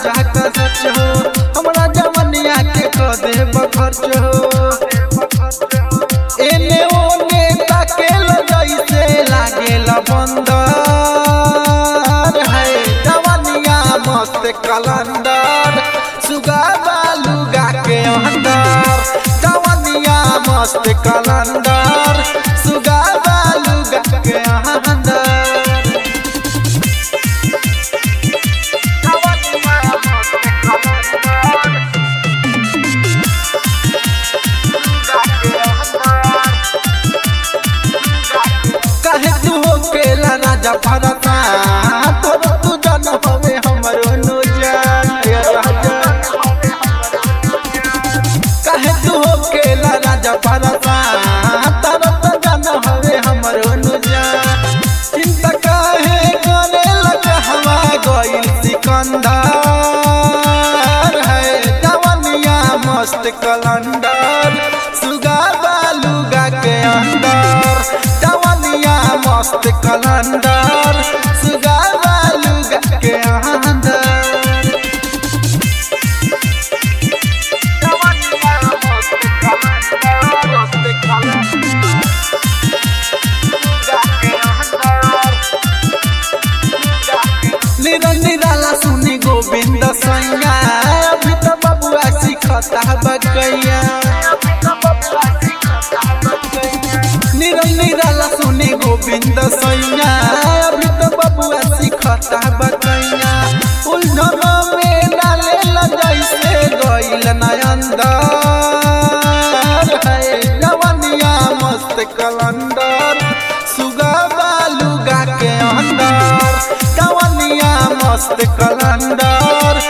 राजा का सच हो हमरा जवनिया के क देब खर्च हो एने ओने ताकेल जैसे लागेल बंदर है जवनिया मस्त कलंदर सुगा बालूगा के अंदर जवनिया मस्त कलंदर सुगा बालूगा के अंदर काहे तू हो केला राजा भरता तोर तू जन हवे हमरो नो जान या राजा काहे तू हो केला राजा भरता तोर तू जन हवे हमरो नो जान चिंता काहे करे लगा हवा गइल सिकंदर है जवनिया मस्त कलंदर सुगा बालूगा के अंदर जवनिया मस्त कलंदर सुगा बालूगा के अंदर निरन निराला सुनी गोविंद सैया अभी तो बबुआ सिखता बकैया निरन निराला सुनी गोविंद सैया अभी तो बबुआ सिखता बकैया उलझन में डाले जैसे गइल नयंदर है जवनिया मस्त कलंदर सुगा बालूगा के अंदर जवनिया मस्त कलंदर